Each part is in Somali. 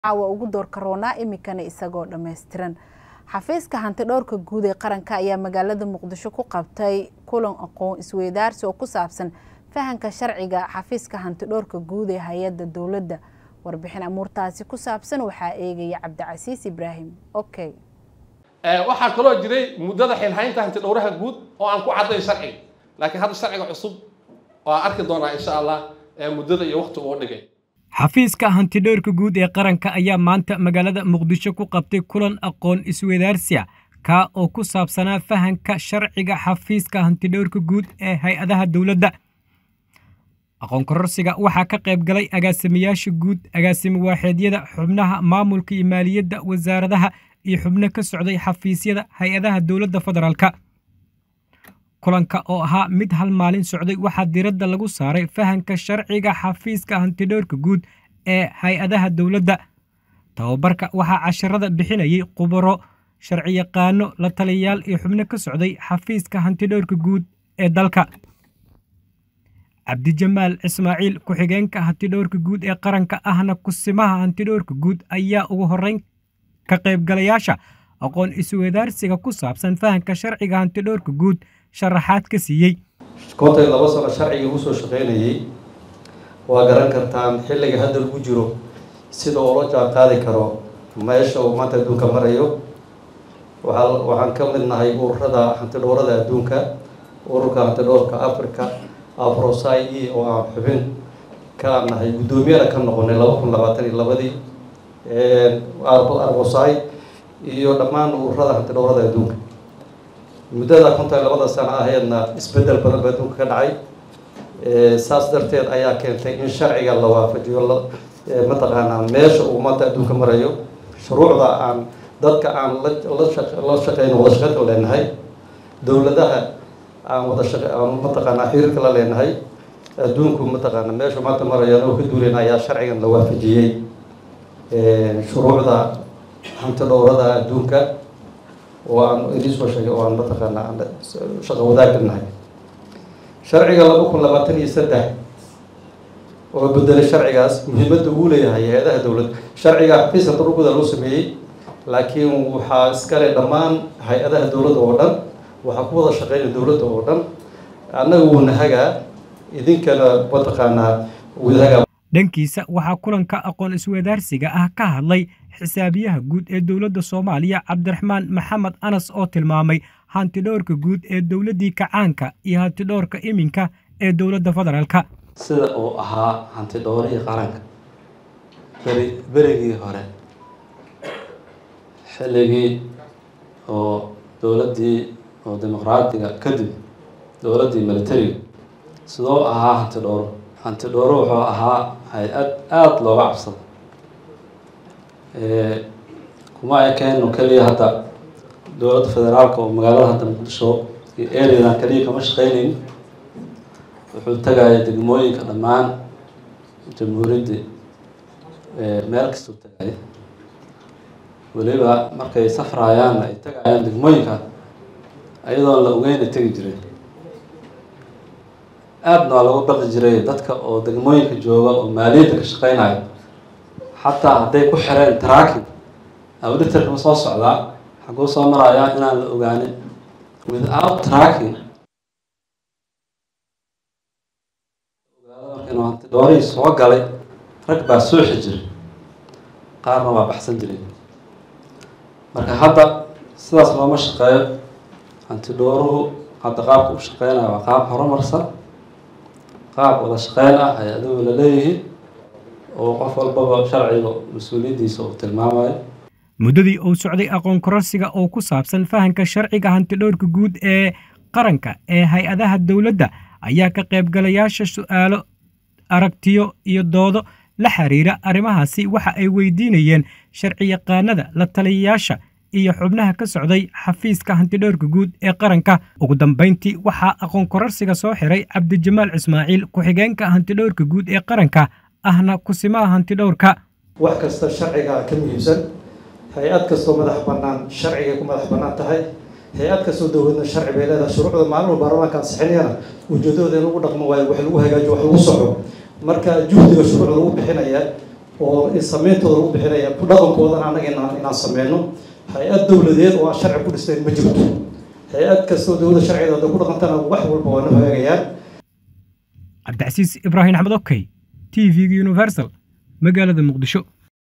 caawa ugu doorka roonaa iminkana isagoo dhammaystiran xafiiska hanti dhowrka guud ee qaranka ayaa magaalada muqdisho ku qabtay kulan aqoon isweydaarsi oo ku saabsan fahanka sharciga xafiiska hanti dhowrka guud ee hay-adda dowladda warbixin amuurtaasi ku saabsan waxaa eegaya cabdicasiis ibraahim okay waxaa kaloo jiray muddada xilhaynta hanti dhowraha guud oo aan ku cadday sharciga laakiin hadda sharciga cusub oo aan arki doonaa insha allah muddada iyo waqti uu dhigay xafiiska hantidhowrka guud ee qaranka ayaa maanta magaalada muqdisho ku qabtay kulan aqoon isweydaarsiya kaa oo ku saabsanaa fahanka sharciga xafiiska hantidhowrka guud ee hay-adaha dowladda aqoon kororsiga waxaa ka qayb galay agaasimayaasha guud agaasimo waaxeedyada xubnaha maamulka iyo maaliyadda wasaaradaha iyo xubno ka socday xafiisyada hay-adaha dowladda federaalka kulanka oo ahaa mid hal maalin socday waxaa diradda lagu saaray fahanka sharciga xafiiska hantidhowrka guud ee hay-adaha dowladda tababarka waxaa casharada bixinayay khubaro sharciyaqaano la taliyayaal iyo xubno ka socday xafiiska hantidhowrka guud ee dalka cabdijamaal ismaaciil ku-xigeenka hantidhowrka guud ee qaranka ahna kusimaha hantidhowrka guud ayaa ugu horreyn ka qaybgalayaasha aqoon isweydaarsiga ku saabsan fahanka sharciga hantidhowrka guud sharaxaad ka siiyey kontay laba sano sharciga ugu soo shaqaynayay waa garan kartaan xilliga hadda lagu jiro sida ula jaan qaadi karo meesha uu maanta adduunka marayo waaa waxaan ka mid nahay ururada hantidhowrada adduunka ururka hantidhowrka africa afrosai e oo aan xubin ka nahay guddoomiyana ka noqonay laba kun labaatan iyo labadii arbosai iyo dhammaan ururada hantidhowrada adduunka muddada kontan labada sano ahaydna isbeddel badan ba adduunka ka dhacay saas darteed ayaa keentay in sharciga la waafajiyo mataqaanaa meesha uu maanta adduunka marayo shuruucda aan dadka aan la shaqeyn wada shaqeynka leenahay dowladaha aan wada shaqe aan mataqaanaa xiriirka la leenahay adduunku mataqaana meesha maanta marayaan oo ka duulen ayaa sharcigan la waafajiyey shuruucda hanti dhowrada adduunka oo aan idin soo sheegay oo aan mataqaana aan shaqo wadaagka nahay sharciga laba kun labaatan iyo saddex oo bedelay sharcigaas muhiimadda uu leeyahay hay-adaha dowladda sharciga xafiiska daruguda loo sameeyey laakiin waxaa iskale dhammaan hay-adaha dowladda oo dhan waxaa ku wada shaqeynaya dowladda oo dhan annaga wuuna hagaa idinkana mataqaanaa wadahagaa dhankiisa waxaa kulanka aqoon isweydaarsiga ah ka hadlay xisaabiyaha guud ee dowladda soomaaliya cabdiraxmaan maxamed anas oo tilmaamay hantidhowrka guud ee dowladdii kacaanka iyo hantidhowrka iminka ee dowladda federaalka sida uu ahaa hantidhowrihii qaranka beri berigii hore xilligii oo dowladdii oo dimuqraadiga kadib dowladdii militariga sidoo ahaa hantidhowro hantidhowro wuxuu ahaa hay-ad aada looga cabsado kuma ekeeno keliya hadda dowladda federaalka oo magaalada hadda muqdisho iyo areadan keliya kama shaqeyneyn wuxuu tagaya degmooyinka dhammaan jamhuuriyadda meel kastuu tagaya weliba markay safrayaanna ay tagayaan degmooyinka ayadoon la ogeyna tegi jiray aadna waa lagu baqi jiray dadka oo degmooyinka jooga oo maaliyadda ka shaqeynayo xataa hadday ku xireen tracking auditorkama soo socdaa xaguu soo marayaa inaan la ogaanin without tracking inuu hantidhoorihii soo galay rag baa suuxi jiray qaarna waa baxsan jiray marka hadda sidaas looma shaqeeyo hantidhooruhu hadda qaabka u shaqeynaya waa qaab horumarsan qaab wada shaqeyn ah ay adigu la leeyihiin oo qof walbaba sharciga mas-uuliyaddiisa uu tilmaamayo muddadii uu socday aqoon kororsiga oo ku saabsan fahanka sharciga hantidhowrka guud ee qaranka ee hay-adaha dowladda ayaa ka qaybgalayaasha su'aalo aragtiyo iyo doodo la xiriira arrimahaasi waxa ay weydiinayeen sharciyaqaanada la taliyayaasha iyo xubnaha ka socday xafiiska hantidhowrka guud ee qaranka ugu dambayntii waxaa aqoon kororsiga soo xiray cabdijamaal ismaaciil ku-xigeenka hantidhowrka guud ee qaranka ahna kusimaha hantidhowrka wax kasta sharciga ka muhiimsan hay-ad kastoo madax bannaan sharcigay ku madax bannaan tahay hay-ad kastoo dowladna sharci bay leedahay shuruucda maalin walba baarlamaanka ansixinayana ujeedadooda in lagu dhaqmo waayo wax lagu hagaajiyo wax lagu soco marka juhdiga shuruucda lagu bixinaya oo sameyntooda u bixinaya ku dhaqankoodana annaga inaan inaan sameyno hay-ad dowladeed oo aan sharci ku dhisteyn ma jirto hay-ad kastoo dowladda sharcigeeda hadday ku dhaqantana wax walba waa na hagaagayaan cabdicasiis ibraahim axmed okey t v-ga universal magaalada muqdisho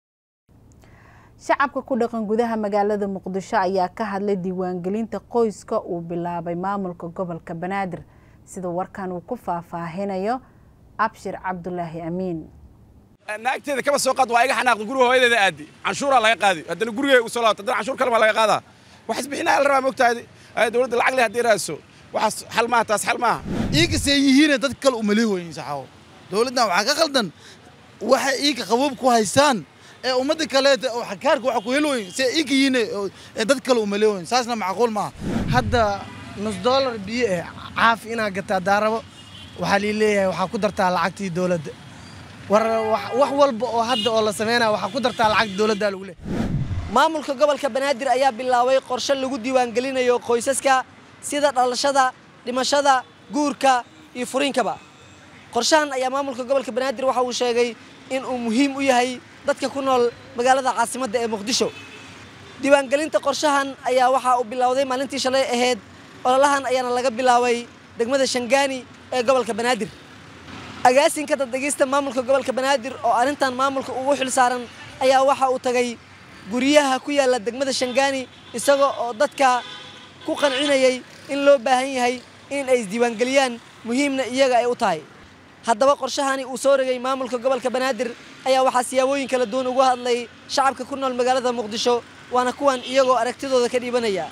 shacabka ku dhaqan gudaha magaalada muqdisho ayaa ka hadlay diiwaangelinta qoyska uu bilaabay maamulka gobolka banaadir sida warkan uu ku faahfaahinayo abshir cabdulaahi amiin naagteeda kaba soo qaad waa iga xanaaqda guriga hooyadeeda aadi canshuuraa laga qaadi haddana gurigay u soo laabta haddana canshuur kale baa laga qaadaa wax isbixinaya la rabaa mogtaadi dowladda lacag leh haddii raadso waxaas xal maaha taas xal maaha iinkasee yihiine dad kale umali hooyin saxaawo dowladdan waxaa ka qaldan waxay iinka qabuub ku haystaan ee ummadda kaleeta oo xakaarka waxa ku helooyin see iinka yihiine ee dad kale umali hooyin saasna macquul maaha hadda nus dollar biyo eh caafi inaad gataa daarabo waxaa lii leeyahay waxaa ku dartaa lacagtii dowladda war wax walba oo hadda oo la sameynaya waxaa ku dartaa lacagta dowladda lagu leeyahay maamulka gobolka banaadir ayaa bilaabay qorshe lagu diiwaangelinayo qoysaska sida dhalashada dhimashada guurka iyo furiinkaba qorshahan ayaa maamulka gobolka banaadir waxa uu sheegay in uu muhiim u yahay dadka ku nool magaalada caasimadda ee muqdisho diiwaangelinta qorshahan ayaa waxa uu bilowday maalintii shalay ahayd ololahan ayaana laga bilaabay degmada shangaani ee gobolka banaadir agaasinka daddegista maamulka gobolka banaadir oo arrintan maamulka ugu xil saaran ayaa waxa uu tagay guryaha ku yaalla degmada shangaani isagoo oo dadka ku qancinayay in loo baahan yahay in ay isdiiwaangeliyaan muhiimna iyaga ay u tahay haddaba qorshahani uu soo regay maamulka gobolka banaadir ayaa waxaa siyaabooyin kala duwan uga hadlay shacabka ku nool magaalada muqdisho waana kuwan iyagoo aragtidooda ka dhiibanaya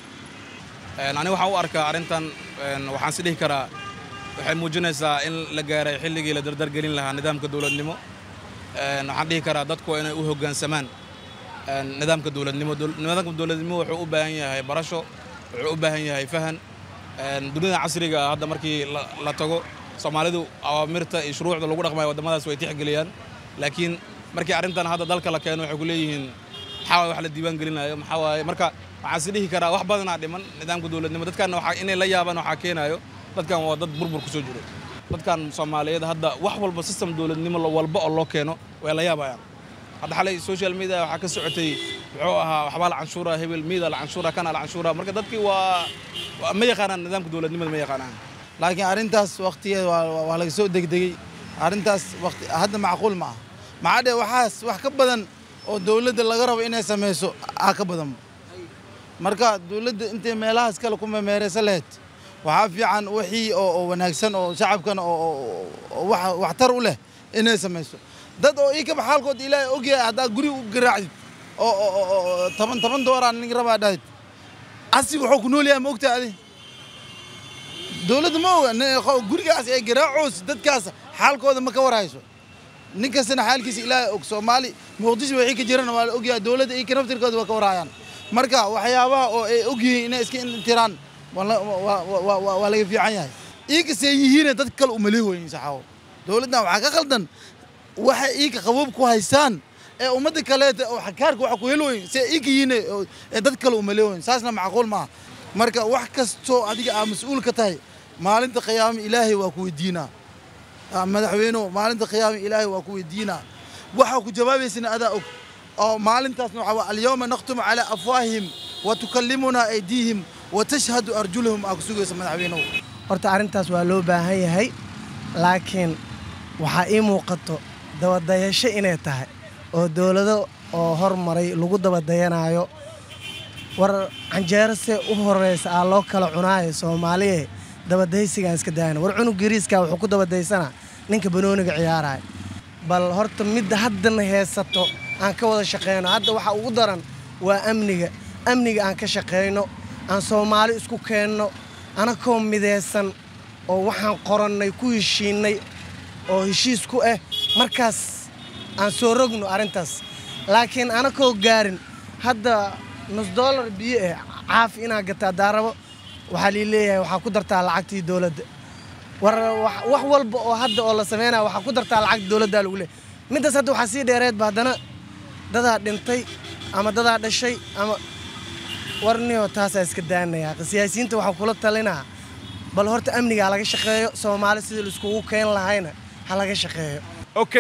ani waxaan u arkaa arrintan waxaan si dhihi karaa waxay muujinaysaa in la gaaray xilligii la dardargelin lahaa nidaamka dowladnimo waxaan dhihi karaa dadku waa inay u hoggaansamaan nidaamka dowladnimo nidaamka dowladnimo wuxuu u baahan yahay barasho wuxuu u baahan yahay fahan dunida casriga ah hadda markii la tago soomaalidu awaamirta iyo shuruucda lagu dhaqmayo waddamadaas way tixgeliyaan laakiin markii arrintan hadda dalka la keeno waxay ku leeyihiin maxaa waay wax la diiwaan gelinayo maxaa waaye marka waxaan si dhihi karaa wax badanaa dhiman nidaamka dowladnimo dadkanna waxaa inay la yaabaan waxaa keenayo dadkan waa dad burbur ku soo jiro dadkan soomaaliyeed hadda wax walba system dowladnimo walba oo loo keeno way la yaabayaan hadda xalay social media waxaa ka socotay muxuu ahaa waxbaa la canshuura hebel miida la canshuura kana la canshuura marka dadkii waa ma yaqaanaan nidaamka dowladnimada ma yaqaanaan laakiin arrintaas waqtigeeda waa laga soo degdegey arrintaas waqti hadda macquul ma aha maxaa dhee waxaas wax ka badan oo dowladda laga rabo inay samayso aa ka badan marka dowladda intay meelahaas kale ku memeereysa lahayd waxaa fiican wixii oo wanaagsan oo shacabkana oo waxtar u leh inay samayso dad oo ii kaba xaalkood ilaahay ogyahay haddaa guri u garaacdid oo toban toban dooraan nin rabaa dhahid asi wuxuu ku nool yahay ma ogtahay adi dowladda ma oga gurigaas ee garaacoos dadkaas xaalkooda ma ka warhayso nin kastana xaalkiisa ilaahay og soomaali muqdisho wixii ka jirana waa la ogyahay dowladda iyo kanaftirkooda waa ka warhayaan marka waxyaabaha oo ay ogyihiin inay iska intiraan waa laga fiican yahay iinkasee yihiine dad kale umali hooyin saxaawo dowladdan waxaa ka qaldan waxay iinka qabuub ku haystaan ee ummadda kaleeta oo xakaarka waxa ku helooyin see iinka yihiine ee dad kale umali hooyin saasna macquul maaha marka wax kastoo adiga aa mas-uul ka tahay maalinta qiyaama ilaahay waa ku weydiinaa madaxweynuhu maalinta qiyaama ilaahay waa ku weydiinaa waxaa ku jawaabaysana adaa og oo maalintaasna waxaa alyawma nakhtumu calaa afwaahihim wa tukallimunaa aydiihim wa tashhadu arjuluhum aa ku sugaysa madaxweynuhu horta arrintaas waa loo baahan yahay laakiin waxaa ii muuqato dabadayasho inay tahay oo dowlado oo hormaray lagu dabadayanaayo war canjeero see u horeysa aa loo kala cunaayo soomaaliye dabadaysigaan iska daayana war cunug gariiska wuxuu ku dabadaysanaa ninka banooniga ciyaaraya bal horta midda haddana heesato aan ka wada shaqeyno hadda waxaa ugu daran waa amniga amniga aan ka shaqeyno aan soomaali isku keenno anakoo midaysan oo waxaan qorannay ku heshiinnay oo heshiis ku ah markaas aan soo rogno arrintaas laakiin anakoo gaarin hadda nus dollar biyo eh caafi inaad gataa daarabo waxaa lii leeyahay waxaa ku dartaa lacagtii dowladda war wax walba oo hadda oo la sameynaya waxaa ku dartaa lacagta dowladdaa lagu leeyahay middaas hadda waxaa sii dheereedba haddana dadaa dhintay ama dadaa dhashay ama warniyo taasaa iska daanayaa siyaasiyiinta waxaa kula talinaa bal horta amniga ha laga shaqeeyo soomaali sidii laiskugu keen lahayna ha laga shaqeeyo okay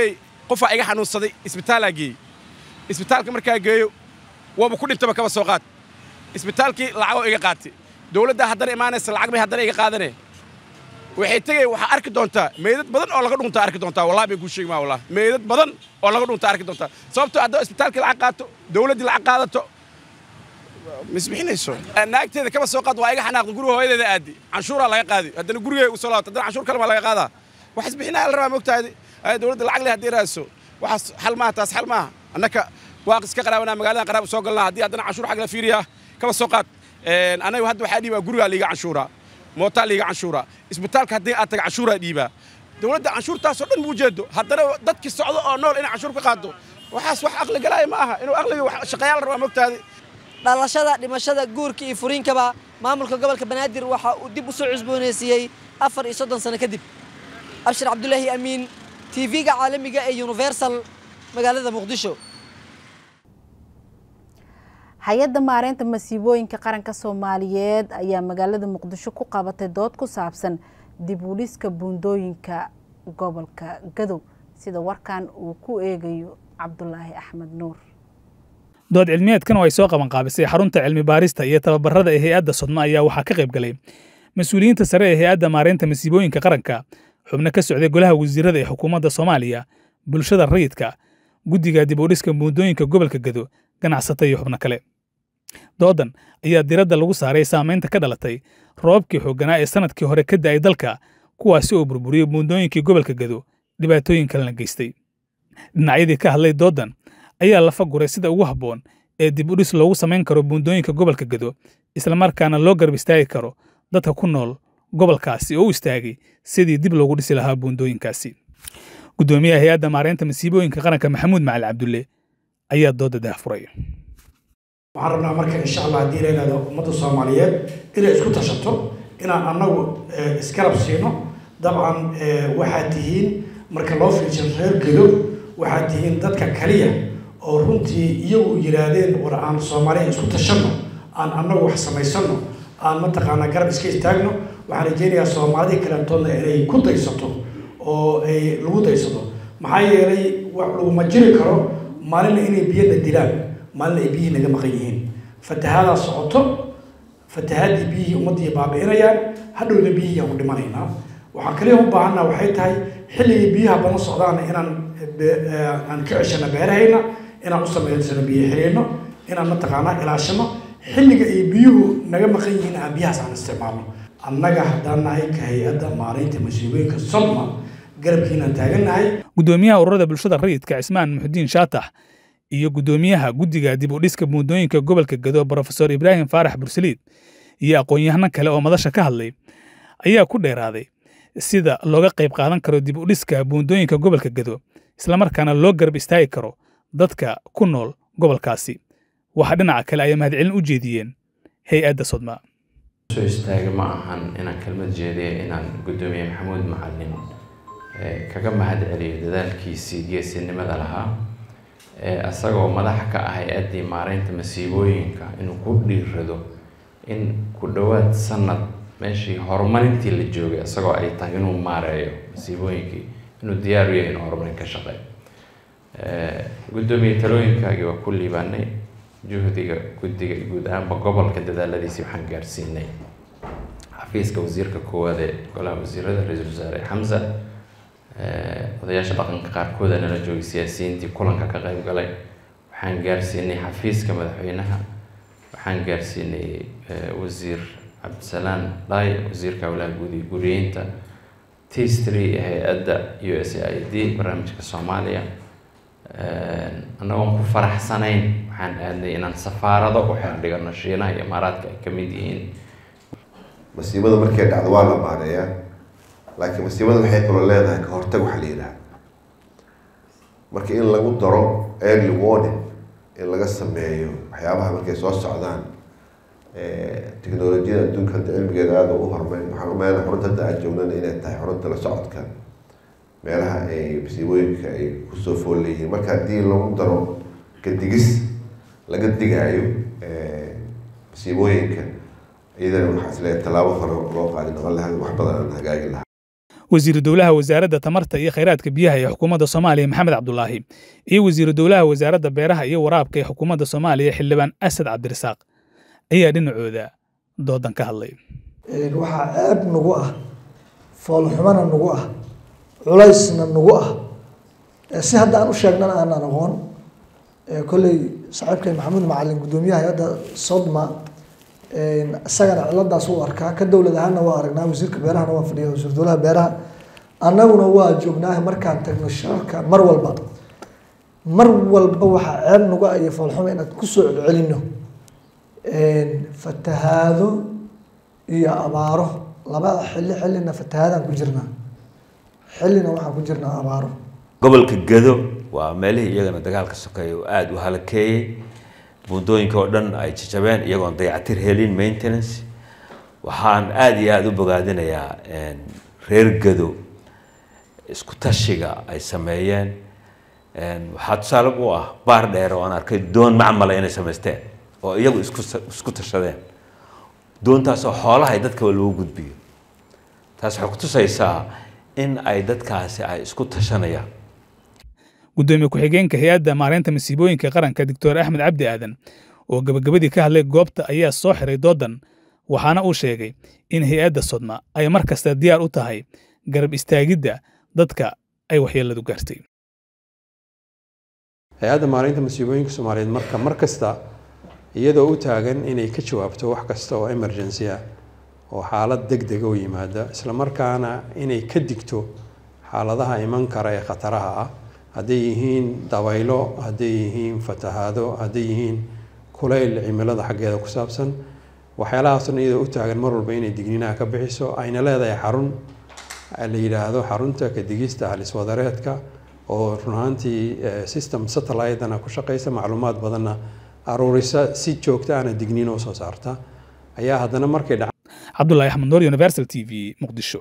qofaa iga xanuunsaday isbitaalaa geeyey isbitaalka markaa geeyo waaba ku dhintaba kaba soo qaad isbitaalkii lacagoo iga qaatay dowladdaa haddana imaanaysa lacag bay haddana iga qaadanee waxay tegay waxaa arki doontaa meydad badan oo laga dhuntaa arki doontaa wallahi bay kuu sheegi maa wallahi meydad badan oo laga dhuntaa arki doontaa sababtoo haddoo isbitaalkii lacag qaato dowladdii lacag qaadato misbixinayso naagteeda kaba soo qaad waa iga xanaaqda guriga hooyadeeda aadi canshuuraa laga qaadi haddana gurigay u soo laabto haddana canshuur kale maa laga qaadaa wax isbixinaya la rabaa mogtaadi dowladda lacag leh haddii raadso waxaas xal maaha taas xal maaha annaka waaq iska qaraabanaa magaalada qaraab soo galnaa haddii haddana canshuur xag la fiiriyaa kaba soo qaad anagu hadda waxaa dhiibaa gurigaa liiga canshuuraa mootaa liiga canshuuraa isbitaalka haddii aad taga canshuuraa dhiibaa dowladda canshuurtaasoo dhan muu jeedo haddana dadkii socdo oo nool inay canshuur ka qaado waxaas wax aqli galaya ma aha inuu aqliga shaqayaal la rabaa mogtaadi dhalashada dhimashada guurka iyo furiinkaba maamulka gobolka banaadir waxa uu dib u soo cusboonaysiiyey afar iyo soddon sano kadib abshir cabdulaahi amiin tv-ga caalamiga ee universal magaalada muqdisho hay-adda maareynta masiibooyinka qaranka soomaaliyeed ayaa magaalada muqdisho ku qabatay dood ku saabsan dib u dhiska buundooyinka gobolka gadow sida warkan uu ku eegayo cabdulaahi axmed nuur dood cilmiyeedkan oo ay soo qaban qaabisay xarunta cilmi baarista iyo tababarada ee hay-adda sodma ayaa waxaa ka qayb galay mas-uuliyiinta sare ee hay-adda maareynta masiibooyinka qaranka xubno ka socday golaha wasiirada ee xukuumadda soomaaliya bulshada rayidka guddiga dib u dhiska buundooyinka gobolka gado ganacsata iyo xubno kale doodan ayaa diradda lagu saaray saamaynta ka dhalatay roobkii xoogganaa ee sannadkii hore ka da'ay dalka kuwaasi oo burburiyey buundooyinkii gobolka gado dhibaatooyin kalena geystay dhinacyadii ka hadlay doodan ayaa lafa guray sida ugu habboon ee dib u dhis loogu samayn karo buundooyinka gobolka gado islamarkaana loo garab istaagi karo dadka ku nool gobolkaasi oo u istaagay sidii dib loogu dhisi lahaa buundooyinkaasi guddoomiyaha hay-adda maareynta masiibooyinka qaranka maxamuud macali cabdulle ayaa dooda daahfuray waxaan rabnaa marka insha allah haddii la yidhahdo ummadda soomaaliyeed inay isku tashato inaan annagu isgarab siino dabcan waxaad tihiin marka loo fiirsho reer gedo waxaad tihiin dadka kaliya oo runtii iyagu yidhaahdeen war aan soomaaliya isku tashanno aan annagu wax samaysano aan mataqaanaa garab iska istaagno waxaan rajeynayaa soomaalidii kalantoodna inay ku daysato oo ay lagu daysato maxaa yeelay wax laguma jiri karo maalina inay biyana dilaan maalina ay biyihii naga maqan yihiin fatahadaa socoto fatahaadii biyihii ummaddii baabi'inayaan hadhowna biyihii aan ku dhimanaynaa waxaan kaliya u baahanaa waxay tahay xilligii biyaha badan socdaana inaan aan ka ceshano beerahayna inaan u samaysano biyo xiriirno inaan mataqaanaa ilaashano xilliga ay biyuhu naga maqan yihiin aan biyahaas aan isticmaalno annaga haddaan nahay ka hay-adda maaraynta masiibooyinka sodma garabkiinaan taagannahay guddoomiyaha ururada bulshada rayidka cismaan muxudiin shaatax iyo guddoomiyaha guddiga dib u dhiska buundooyinka gobolka gado brofesor ibraahim faarax bursaliid iyo aqoon-yahano kale oo madasha ka hadlay ayaa ku dheeraaday sida looga qayb qaadan karo dib u dhiska buundooyinka gobolka gado islamarkaana loo garab istaagi karo dadka ku nool gobolkaasi waxaa dhinaca kale ay mahadcelin u jeediyeen hay-adda sodma soo istaaga ma ahan inaan kelmad jeediya inaan guddoomiye maxamuud macalin kaga mahad celiyo dadaalkiisii geesinimada lahaa isagoo madaxa ka ah hay-addii maareynta masiibooyinka inuu ku dhiirado in ku dhowaad sanad meeshii horumarintii la joogay isagoo ay tahay inuu maareeyo masiibooyinkii inuu diyaar u yahay inuu horumarin ka shaqeeyo guddoomiye talooyinkaagii waa ku liibaanay juhdiga guddiga guud ahaanba gobolka dadaaladiisii waxaan gaarsiinay xafiiska wasiirka koowaad ee golaha wasiirada ra-iisul wasaare xamsa odayaasha dhaqanka qaarkooda nala joogay siyaasiyiintii kulanka ka qayb galay waxaan gaarsiinay xafiiska madaxweynaha waxaan gaarsiinay wasiir cabdisalaan dhaay wasiirka howlaha guud iyo guriyeynta tistry ee hay-adda u s a i d barnaamijka soomaaliya annagoon ku faraxsanayn waxaan aadnay inaan safaarado u xeerdhigano shiinaha iyo imaaraadka ay ka mid yihiin masiibada markay dhacdo waa la maareeyaa laakiin masiibada waxay kaloo leedahay ka hortag waxaa la yidhaha marka in lagu daro early warning in laga sameeyo waxyaabaha markay soo socdaan teknolojiyada adduunka hadda cilmigeeda aada u hormay waxaan umaleyna xurunta hadda aad joognana inay tahay xurunta la socodka meelaha ay masiibooyinka ay kusoo fool leeyihiin marka haddii lagu daro kadigis laga digaayo masiibooyinka iyadana waxaa isleeyahay tallaabo hore loo qaadi noqon lahaa wax badan aan hagaagi lahaa wasiiru dowlaha wasaaradda tamarta iyo khayraadka biyaha ee xukuumadda soomaaliya maxamed cabdulaahi iyo wasiiru dowlaha wasaaradda beeraha iyo waraabka ee xukuumadda soomaaliya xildhibaan asad cabdirasaaq ayaa dhinacooda doodan ka hadlay waxaa ceeb nagu ah foolxumana nagu ah culaysna nagu ah si hadda aan u sheegnana aanan aqoon kolley saaxiibkay maxamuud macalin guddoomiyaha hay-adda sodma isagana ciladaas u arkaa ka dowlad ahaanna waa aragnaa wasiirka beerahana waa fadhiya wasiir dowlaha beeraha annaguna waa joognaa markaan tagno shirarka mar walba mar walba waxaa ceeb nagu ah iyo foolxuma inaad kusoo celcelino fatahaado iyo abaaro labada xilli xillina fatahaadaan ku jirnaa xillina waxaan ku jirnaa abaaro gobolka gado waa meelihii iyagana dagaalka sokeeya oo aada u halakeeyey buundooyinka oo dhan ay jajabeen iyagoon dayacatir helin maintenance waxaan aada iyo aada u bogaadinayaa reer gado isku tashiga ay sameeyeen waxaa tusaale u ah baar dheer oo aan arkay doon macmala inay samaysteen oo iyagu isku isku tashadeen doontaasoo xoolaha dadkaba loogu gudbiyo taas waxay kutusaysaa in ay dadkaasi ay isku tashanayaan guddoomiye ku-xigeenka hay-adda maareynta masiibooyinka qaranka doctor axmed cabdi aadan oo gabagabadii ka hadlay goobta ayaa soo xiray doodan waxaana uu sheegay in hay-adda sodma ay mar kasta diyaar u tahay garab istaagidda dadka ay waxyeelladu gaartay hay-adda maareynta masiibooyinka soomaaliyeed marka mar kasta iyadoo u taagan inay ka jawaabto wax kasta oo emergency ah oo xaalad deg dega u yimaada isla markaana inay ka digto xaaladaha iman kara ee khataraha ah hadday yihiin dabaylo hadday yihiin fatahaado hadday yihiin kulayl cimilada xaggeeda ku saabsan waxyaalahaasna iyadoo u taagan mar walba inay digniinaha ka bixiso ayna leedahay xarun la yidhaahdo xarunta ka digista haliswadareedka oo run ahaantii system satellite-ana ku shaqeysa macluumaad badanna aruurisa si joogta ana digniin oo soo saarta ayaa haddana markay dhac cabdulahi axmed noor universal t v muqdisho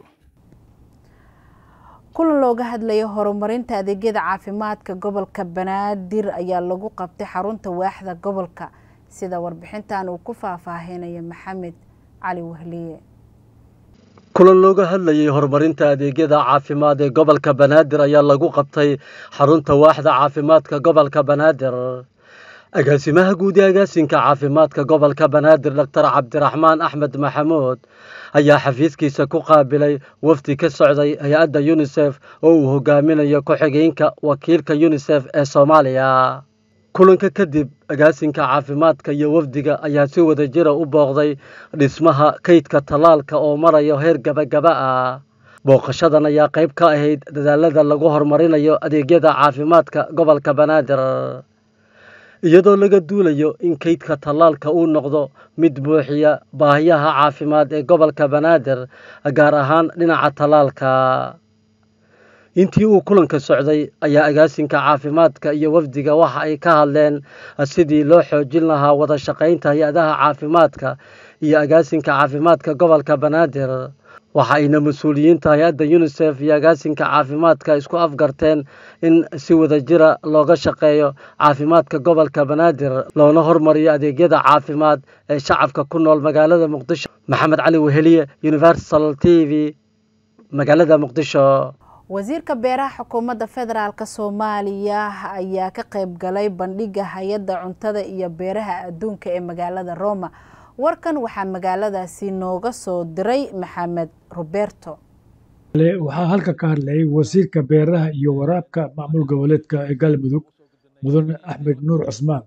kulan looga hadlayo horumarinta adeegyada caafimaadka gobolka banaadir ayaa lagu qabtay xarunta waaxda gobolka sida warbixintan uu ku faahfaahinaya maxamed cali wahliye kulan looga hadlayay horumarinta adeegyada caafimaad ee gobolka banaadir ayaa lagu qabtay xarunta waaxda caafimaadka gobolka banaadir agaasimaha guud ee agaasinka caafimaadka gobolka banaadir doctor cabdiraxmaan axmed maxamuud ayaa xafiiskiisa ku qaabilay wafdi ka socday hay-adda yunisef oo uu hogaaminayo ku-xigeenka wakiilka yunisef ee soomaaliya kulanka kadib agaasinka caafimaadka iyo wafdiga ayaa si wada jira u booqday dhismaha kaydka tallaalka oo marayo heer gabagaba ah booqashadan ayaa qayb ka ahayd dadaalada lagu horumarinayo adeegyada caafimaadka gobolka banaadir iyadoo laga duulayo in kaydka tallaalka uu noqdo mid buuxiya baahiyaha caafimaad ee gobolka banaadir gaar ahaan dhinaca tallaalka intii uu kulanka socday ayaa agaasinka caafimaadka iyo wafdiga waxa ay ka hadleen sidii loo xoojin lahaa wada shaqaynta hay-adaha caafimaadka iyo agaasinka caafimaadka gobolka banaadir waxa ayna mas-uuliyiinta hay-adda yunisef iyo agaasinka caafimaadka isku afgarteen in si wada jira looga shaqeeyo caafimaadka gobolka banaadir loona hormariyo adeegyada caafimaad ee shacabka ku nool magaalada muqdisho maxamed cali weheliye universal t v magaalada muqdisho wasiirka beeraha xukuumadda federaalk soomaaliya ayaa ka qayb galay bandhiga hay-adda cuntada iyo beeraha adduunka ee magaalada roma warkan waxaa magaaladaasi nooga soo diray maxamed roberto waxaa halka ka hadlayay wasiirka beeraha iyo waraabka maamul goboleedka ee galmudug mudane axmed nuur cusmaan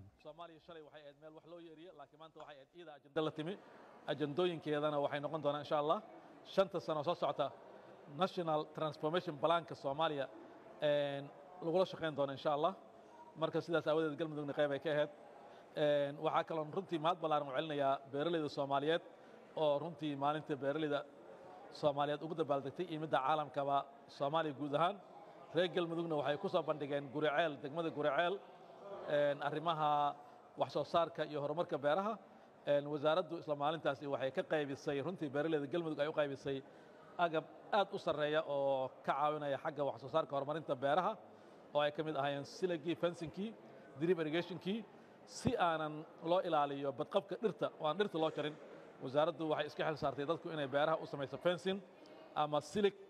ajandooyinkeedana waxay noqon doonaa insha allah shanta sano soo socota national transformation planka soomaaliya lagula shaqayn doono insha allah marka sidaas aawadeed galmudugna qayb ay ka ahayd waxaa kaloon runtii mahad ballaaran u celinayaa beeralayda soomaaliyeed oo runtii maalinta beeralayda soomaaliyeed ugu dabaaldegtay iyo midda caalamkaba soomaaliya guud ahaan reer galmudugna waxay ku soo bandhigeen guriceel degmada guriceel arrimaha wax soo saarka iyo horumarka beeraha wasaaraddu isla maalintaasi waxay ka qaybisay runtii beeralayda galmudug ay u qaybisay agab aad u sarreeya oo ka caawinaya xagga wax soo saarka horumarinta beeraha oo ay ka mid ahaayeen silagii fensinkii drip irrigationkii si aanan loo ilaaliyo badqabka dhirta oo aan dhirta loo jarin wasaaraddu waxay iska xil saartay dadku inay beeraha u samayso fencing ama silig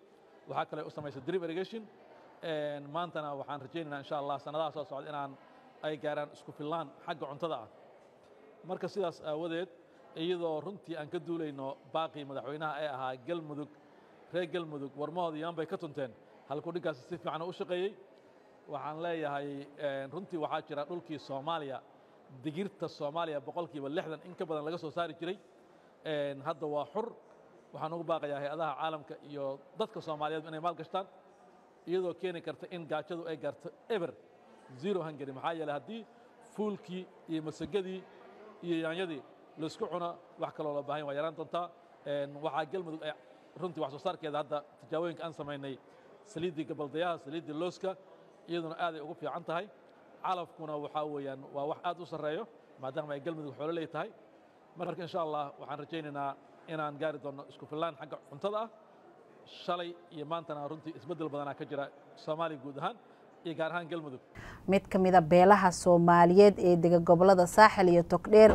waxaa kale u samaysay drip irrigation maantana waxaan rajaynaynaa insha allah sanadaha soo socda inaan ay gaaraan isku fillaan xagga cuntada ah marka sidaas aawadeed iyadoo runtii aan ka duulayno baaqii madaxweynaha ee ahaa galmudug reer galmudug warmahooda yaan bay ka tunteen halkuu dhiggaasi si fiican u shaqeeyey waxaan leeyahay runtii waxaa jira dhulkii soomaaliya digirta soomaaliya boqolkiiba lixdan in ka badan laga soo saari jiray hadda waa xur waxaan ugu baaqayaa hay-adaha caalamka iyo dadka soomaaliyeed inay maal gashtaan iyadoo keeni karta in gaajadu ay gaarto eber zero hungary maxaa yeeley haddii fuulkii iyo masagadii iyo yaanyadii laisku cuno wax kaloo loo baahan waa yaraan doontaa waxaa galmudug ay runtii wax soo saarkeeda hadda tijaabooyinka aan samaynay saliiddii gabaldayaha saliiddii looska iyaduna aaday ugu fiican tahay calafkuna waxaa weeyaan waa wax aad u sarreeyo maadaama ay galmudug xoololey tahay marka insha allah waxaan rajaynaynaa inaan gaari doonno isku fillaan xagga cuntada ah shalay iyo maantana runtii isbeddel badanaa ka jira soomaaliya guud ahaan iyo gaar ahaan galmudug mid ka mid a beelaha soomaaliyeed ee dega gobolada saaxil iyo togdheer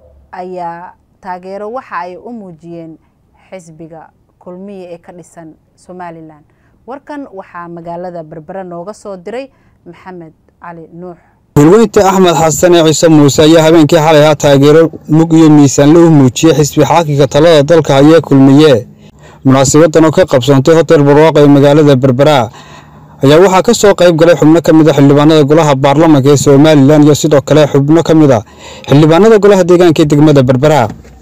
ayaa taageero waxa ay u muujiyeen xisbiga kulmiya ee ka dhisan somalilan warkan waxaa magaalada berbere nooga soo diray maxamed cali nuux hulweynta axmed xasan ee ciise muuse ayaa habeenkii xalay ahaa taageero mug iyo miisaanle u muujiyey xisbi xaakinka talada dalka hayee kulmiye munaasabadan oo ka qabsoontay hotel barwaaqo ee magaalada berbera ayaa waxaa ka soo qayb galay xubno ka mid a xildhibaanada golaha baarlamanka ee somalilan iyo sidoo kale xubno ka mid a xildhibaanada golaha deegaanka ee degmada berbera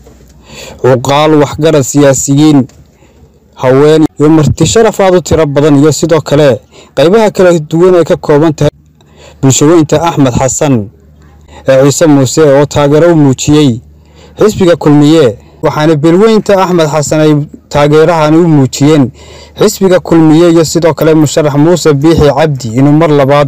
cuqaal waxgarad siyaasiyiin haween iyo marti sharaf aad u tiro badan iyo sidoo kale qaybaha kala duwan ay ka kooban tahay bulshaweynta axmed xasan ee ciise muuse oo taageero u muujiyey xisbiga kulmiye waxaana beelweynta axmed xasan ay taageerahani u muujiyeen xisbiga kulmiye iyo sidoo kale musharax muuse biixi cabdi inuu mar labaad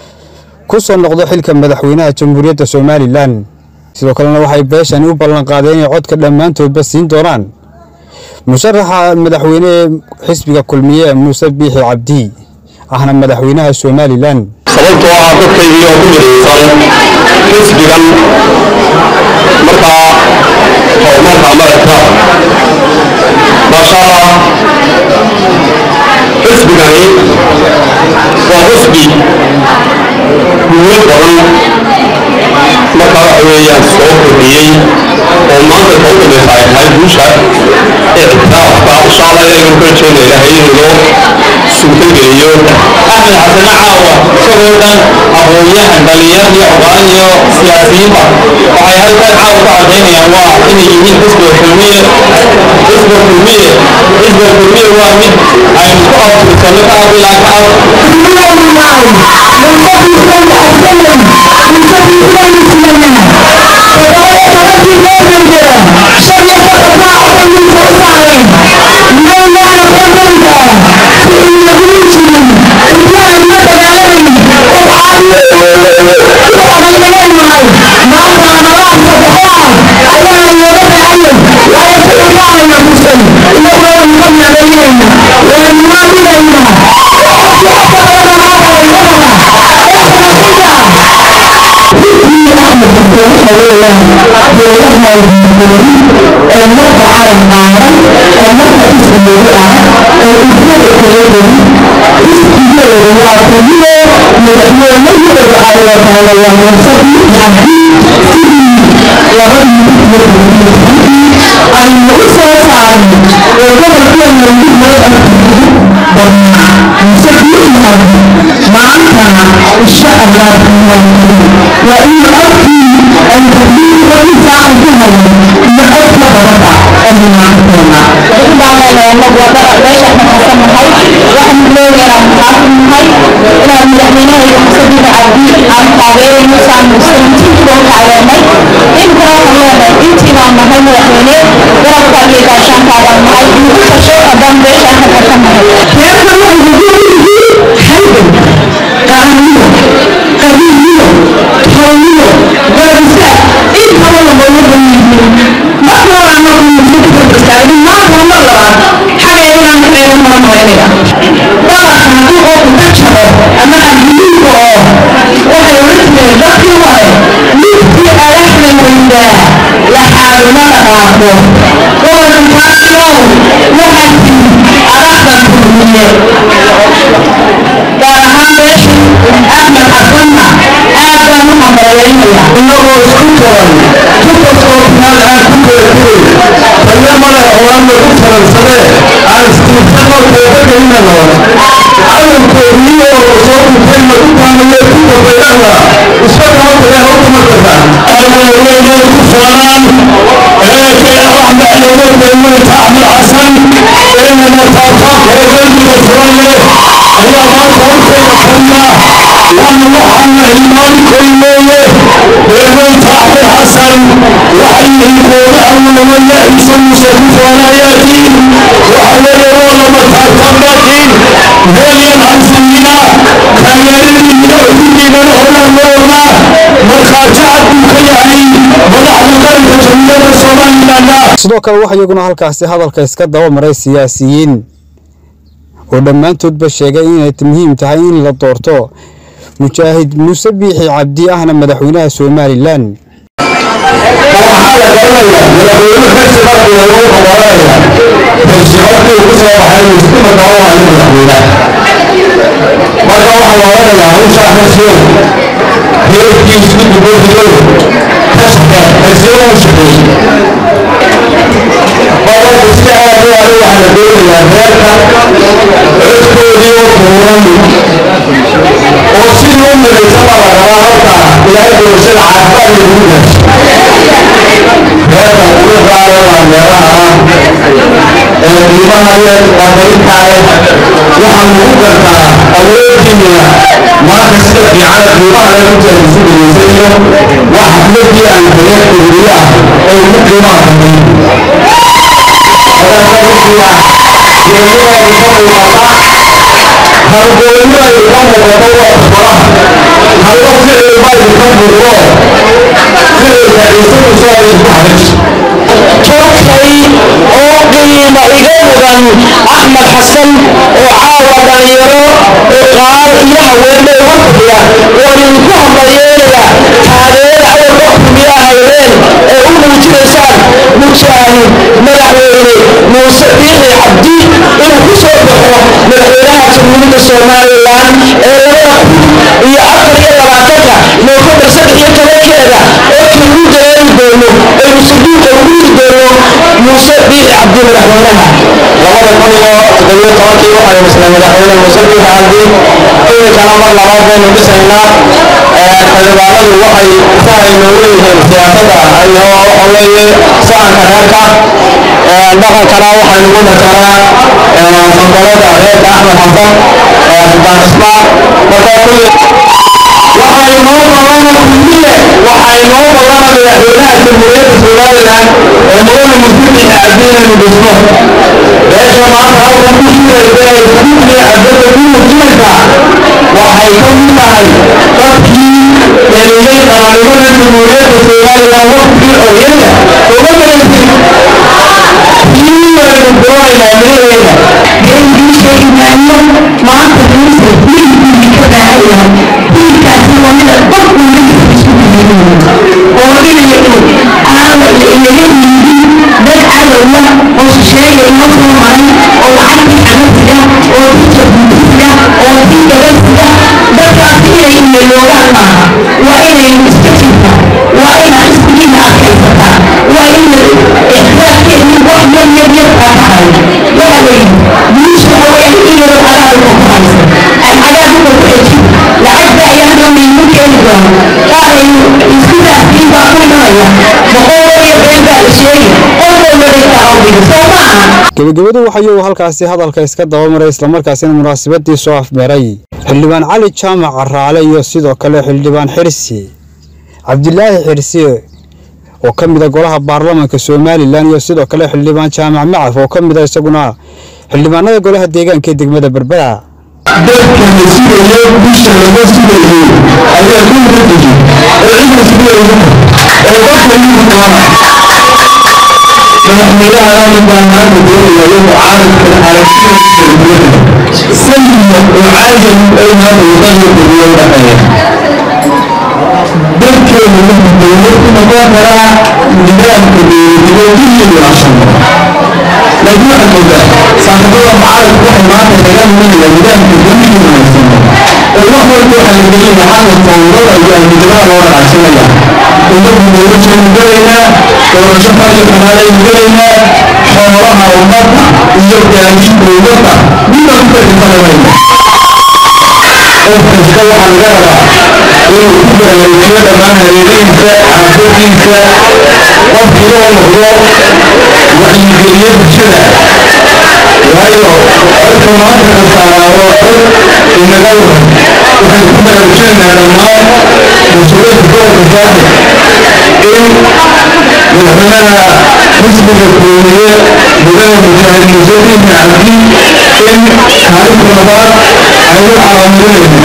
ku soo noqdo xilka madaxweynaha jamhuuriyadda somalilan sidoo kalena waxay beeshani u ballanqaadeen inay codka dhammaantoodba siin doonaan musharaxa madaxweyne ee xisbiga kulmiye muuse biixi cabdi ahna madaxweynaha somalilan sababtoo ah dadkaygii oo ku midaysan xisbigan markaa horumarka maragta maasha allah xisbigani waa xisbi guulo badan markaa waxa weeyaan soo kordhiyey oo maanta ka u dambaysa ay tahay guusha ictiraafka insha allah inaynu ka rajeynaya ilaahay inuu noo suurtageliyo axmed xasane caawa isagoo dhan aqoonyahan dhalinyar iyo ogaan iyo siyaasiyiinba waxay halkan caawa ku cadaynayaan waa inay yihiin xisbiga kulmiye xisbiga kulmiye xisbiga kulmiye waa mid aynu ku abtirsanno ka ab ilaa ka ab Thank you. inagoo isku taran tukaskoobnaad aan ku kala tegay tayo male oo aan lagu taransadee aan istiibsanoo teebagelina noon calankoodii oo soo dhintay lagu taamayo ku dambeeyana isba kama tagee hawta ma tagaan aalaweynay ku faanaan eekay axmed awoodaymayta axmed xasan inana taataabka ee qalbiga furan leh ayaa maanta hortayda fadhiya waana waxaana hilmaankoymeeye beermayta axmed xasan waxay yihinkooda awalawaya ciise muuse ku faanayaatiin waxa weeye waa lama taataabaatiin heelyan xasanina taageeradiina udiinan horanooda markhaati cad buu ka yahay madaxda qaranka jamhuuriyadda somalilanna sidoo kale waxaa iyaguna halkaasi hadalka iska daba maray siyaasiyiin oo dhammaantoodba sheegay inay muhiim tahay in la doorto mujaahid muuse biixi cabdi ahna madaxweynaha somalilan marka waxaa la odhanayaa hawshaa xasiyo heerkiisu dibadiyo kashka xasiyo u shaqeey badanka sida aad u adu waxaa la doonayaa reerka codkoodii oo buuran oo sidii u midaysan baa la rabaa halkaa ilaahay doorashada caafimaad lagu gaasho reerka ugu qaada waa meelaha ee qiimaha leh qadarinta leh waxaa lagu gartaa awoodiina maanta sida fiicana qiimaha leh ku jeedisu dhegeysayo waa xafladii aan tagay ururiye ah oo ugu qiimaha badan halgooyo ay ka muuqato waa faraha hallo ficil baa idinka muuqdo ficilka ciise muuse ay isku xadaj toogtay oo qiimo iga mudan axmed xasan oo caawa dhalinyaro qaal iyo haweeney uga fadhiya waan idinku hambalyeelaya taageera awalba kulmiya haydeen ee u muujinaysaan mujaahid madaxweyne muuse biixi cabdi inuu ku soo baxo madaxweynaha jamhuuriyadda somalilan ee labada kun iyo afar iyo labaatanka noofembar saddex iyo tobankeeda oo kiigu dareeri doono aynu saduuqa ugu yiri doono muuse biixi cabdi madaxweynaha labada kun iyo toddobiyo tobankii waxay misnay madaxweyne muuse biixi cabdi iminkana mar labaad baynu dhisaynaa xildhibaanadu waxay sahay noogu yihiin siyaasadda iyo waxa weeye sahanka reerka dhaqankana waxay nagu matalaa sanbalada reerka axmed xasan xildhibaan ismaan marka kulli waxay noo balana kulmiye waxay noo balana madaxweynaha jamhuuriyadda somalilan ee mudane musbiixi cabdi inaynu dhisno beesha maanta halkan ku shiraysa ee iskuuliya cabdada ku muujinaysaa waxay ka mid tahay dadkii dheliyey qaranimada jamhuuriyadda somalilan waqtigii xorriyadda uga malaysin kii waynu doonaynaa miraheeda geeligiisa imaano maanta duusa hilibkii ka baahan yahay hilibkaasi waa mida qofku naftiisa isku diyaarinayo oo inay caawa inaga yimid dad cadowla oo shisheeya inoo soo maray oo lacagtii xagasiga oo dadka buntisiga oo dii gabasiga dadkaasi inay imeeloogaan maaha waa inay iska jirta waa inaad iskugiina adkaysataa waa ina ixtiraafkeedii wax yar yar yar kaa tahay waxa weeye wiisha waxa weeyaan in yaro cagaarka ku haysa aan cagaarka ku xejin lacagta ayaa hadda maymu keeni doona qaar ay isku raasiin baa ku imanaya boqol iyo been baa la sheegi qof walba dhigta awdiga soo maaha gebagabadu waxa iyagu halkaasi hadalka iska daba maray islamarkaasina munaasabadii soo afmeeray xildhibaan cali jaamac caraale iyo sidoo kale xildhibaan xirsi cabdilaahi xirsi oo ka mid a golaha baarlamaanka somalilan iyo sidoo kale xildhibaan jaamac macaf oo ka mid a isaguna xildhibaanada golaha deegaanka ee degmada berbera dadka la sugayo bisha laga sugayay ayaa ku muqdiji ee cidda sugayay ee qofka igu doona madaxweynaha aadan baa maanta doonayayo mucaaradka aragtida sayidna oo caajam ay maanta wadada beriyo u dhaqeeya dadkeenu wuxuu dowlad ku noqon karaa nidaamka dowladnimo kulligu ashano laakiin waxaad moodaa saaxiibada mucaaradku waxay maanta kaga luminayaan nidaamka dowligu haysano oo wax walba waxaa la gelina xagga fowdada iyo amnidnimada loo wanaagsanaya ummaddu doorashaynu gelaynaa doorasho faryo xumaalaynu gelaynaa xoolaha ummadda iyo gaadiidka ummadda midaan ku tartifalaymayno qof kasta waxaa laga rabaa inuu ku baraarujiyo dhammaan hareerihiisa xaafadiisa qofkii loo noqdo wacyigeliye bulshada waayo codka maanta la saaraaro cod inaga waran waxaynu ku baraarujinaynaa dhammaan mas-uuliyiinta gobolka saaxib in madaxweynaha xisbiga kulmiye mudane mujaahid muuse diin cabdi in kaalinta labaad aynu calaamarinayno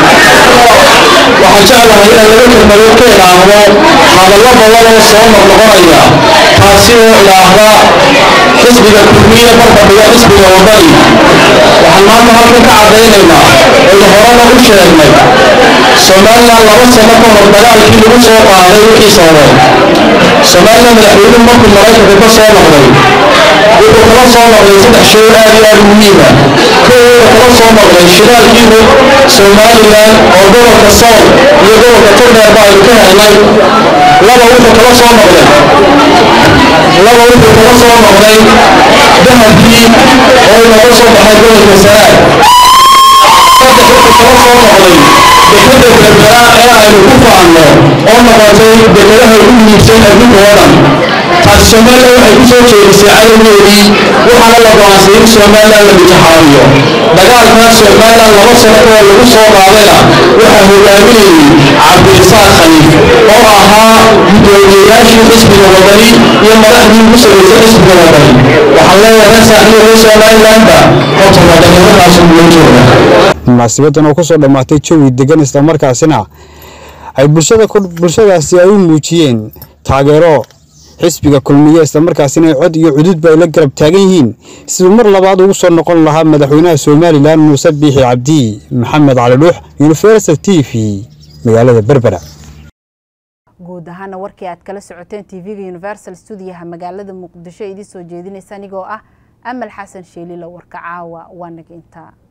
waxaan jeclahay inaan laga kelmadood ka ilaahdo hadallo badan oo soo noqnoqonaya taasi oo ilaahda xisbiga kulmiye barbadhiga xisbiga wadani waxaan maanta halkan ka caddaynaynaa aynu horena u sheegnay somalilan laba sano ka hor dagaalkii lagu soo qaaday wixiisa hore somalilan madaxweynuhu markuu maraykanka ka soo noqday wuxuu kala soo noqday saddex shay aad iyo aad muhiima kow wuxuu kala soo noqday shidaalkiibu somalilan oo gobolka sool iyo gobolka turdheerba aynu ka helnay laba wuxuu kala soo noqday laba wuxuu kala soo noqday dahabkii oo inooga soo baxay gobolka saraag saddex wuxuu kala soo noqday dekada berbera ee aynu ku faanno oo noqotay dekadaha ugu muhiimsan adduunka oo dhan taasi somalilan waxay ku soo jeedisay cadowgeedii waxaana la go'aansaday in somalilan la intixaamiyo dagaalkaas somalilan laba sano oo lagu soo qaadayna waxaa hogaaminayay cabdirisaaq khaliif oo ahaa gudoomiyeyaashii xisbiga wadani iyo madaxdii ugu sarreysay xisbiga wadani waxaan leeyahay reer saaxiibo reer somalilanba horta wadannimadaas ugulo jooga munaasibadan oo kusoo dhammaatay jawi degan islamarkaasina ay bulshada bulshadaasi ay u muujiyeen taageero xisbiga kulmiye islamarkaasina ay cod iyo cududba ay la garab taagan yihiin siduu mar labaad ugu soo noqon lahaa madaxweynaha somalilan muuse biixi cabdi maxamed cali dhuux universal t v magaalada berbera guud ahaana warkii aad kala socoteen tv-ga universal stuudiyaha magaalada muqdisho idiin soo jeedinaysa anigoo ah amal xasan sheelila warka caawa waa naga intaa